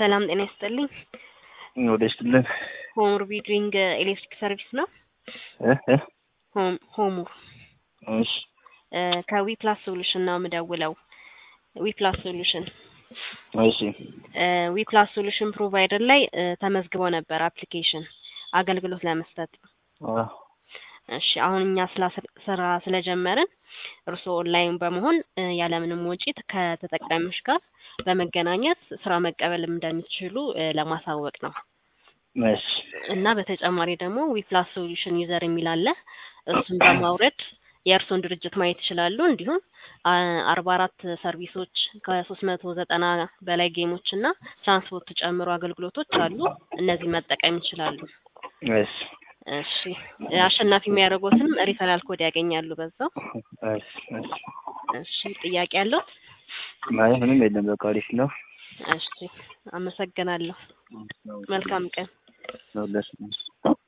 ሰላም ጤና ይስጥልኝ። ወደ ስትልን ሆሙር ቢድሪንግ ኤሌክትሪክ ሰርቪስ ነው። ሆም ሆሙር እሺ ከዊፕላስ ሶሉሽን ነው የምደውለው። ዊፕላስ ሶሉሽን እሺ ዊፕላስ ሶሉሽን ፕሮቫይደር ላይ እ፣ ተመዝግበው ነበር አፕሊኬሽን አገልግሎት ለመስጠት። አ፣ እሺ አሁን እኛ ስላ ስራ ስለጀመርን እርስዎ ኦንላይን በመሆን እ፣ ያለምንም ወጪ ከተጠቃሚዎች ጋር በመገናኘት ስራ መቀበል እንደሚችሉ እ፣ ለማሳወቅ ነው። እሺ እና በተጨማሪ ደግሞ ዊፕላስ ሶሉሽን ዩዘር የሚል አለ። እሱን በማውረድ የእርስዎን ድርጅት ማየት ይችላሉ። እንዲሁም አርባ አራት ሰርቪሶች ከሶስት መቶ ዘጠና በላይ ጌሞች እና ትራንስፖርት ጨምሮ አገልግሎቶች አሉ። እነዚህ መጠቀም ይችላሉ። እሺ እሺ አሸናፊ የሚያደርጉትንም ሪፈራል ኮድ ያገኛሉ በዛው። እሺ እሺ እሺ ጥያቄ ያለው? አይ ምንም የለም። በቃ አሪፍ ነው። እሺ አመሰግናለሁ። መልካም ቀን። ለሁላችንም